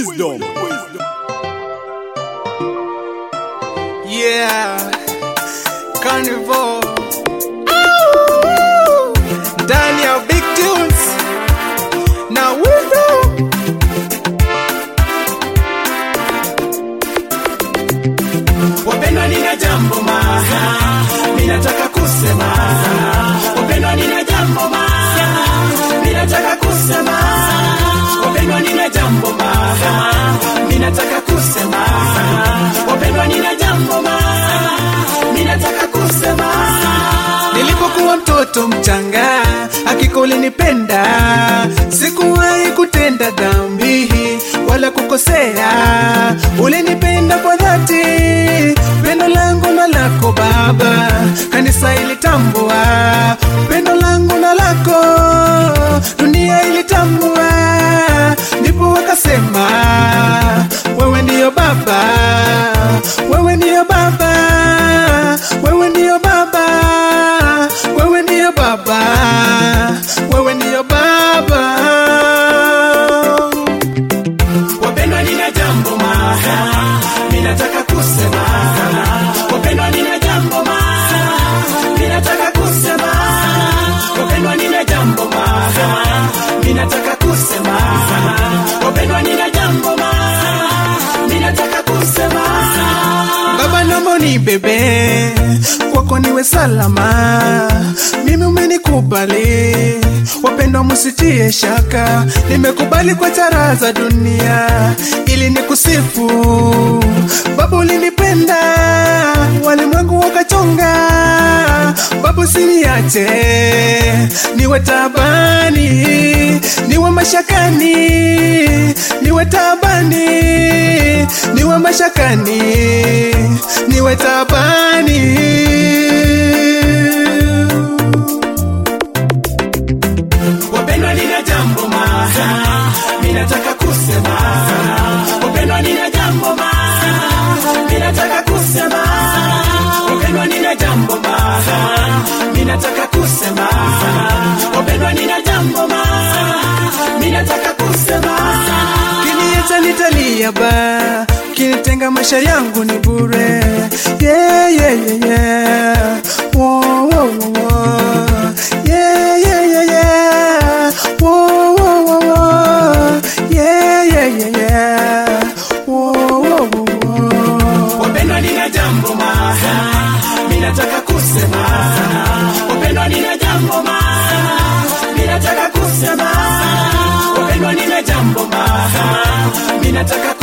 Wisdom. Yeah, Carnival ndani ya Big Tunes na Wisdom. Wapendwa, nina jambo maha, ninataka kusema. Wapendwa, nina jambo maha, ninataka kusema. Wapendwa, nina jambo maha, ninataka kusema. Wapendwa, nina jambo maha, ninataka kusema. Nilipokuwa mtoto mchanga, hakika ulinipenda, sikuwahi kutenda dhambi wala kukosea. Ulinipenda kwa dhati, pendo langu na lako Baba, kanisa ilitambua pendo langu na lako, dunia ilitambua, ndipo wakasema wewe ndiyo Baba, wewe ndiyo Baba, wewe ndiyo Baba, wewe ndiyo Baba, wewe ndiyo Baba. Wapendwa, nina jambo maha, ninataka kusema. Wapendwa, nina jambo maha, ninataka kusema. Wapendwa, nina jambo maha, ninataka kusema. Wapendwa, nina jambo maha, ninataka kusema. Baba naomba unibebe kwako niwe salama, mimi umenikubali, wapendwa msitie shaka, nimekubali kwa chara za dunia ili nikusifu. Baba ulinipenda, walimwengu wakachonga, Baba usiniache niwe tabani, niwe mashakani, niwe tabani, niwe mashakani, niwe tabani. Wapendwa, nina jambo maha, ninataka kusema. Wapendwa, nina jambo maha, ninataka kusema. Wapendwa, nina jambo maha, ninataka kusema. Wapendwa, nina jambo maha, ninataka kusema. Kiniacha nitalia ba, kinitenga maisha yangu ni bure. Yeah, yeah, yeah, yeah. Wo, wo, wo, wo. Yeah, yeah, yeah, yeah. Wo, wo, wo, wo. Yeah, yeah, yeah, yeah. Wo, wo, wo, wo. Wapendwa, nina jambo maha, ninataka kusema. Wapendwa, nina jambo maha, ninataka kusema. Wapendwa, nina jambo maha, ninataka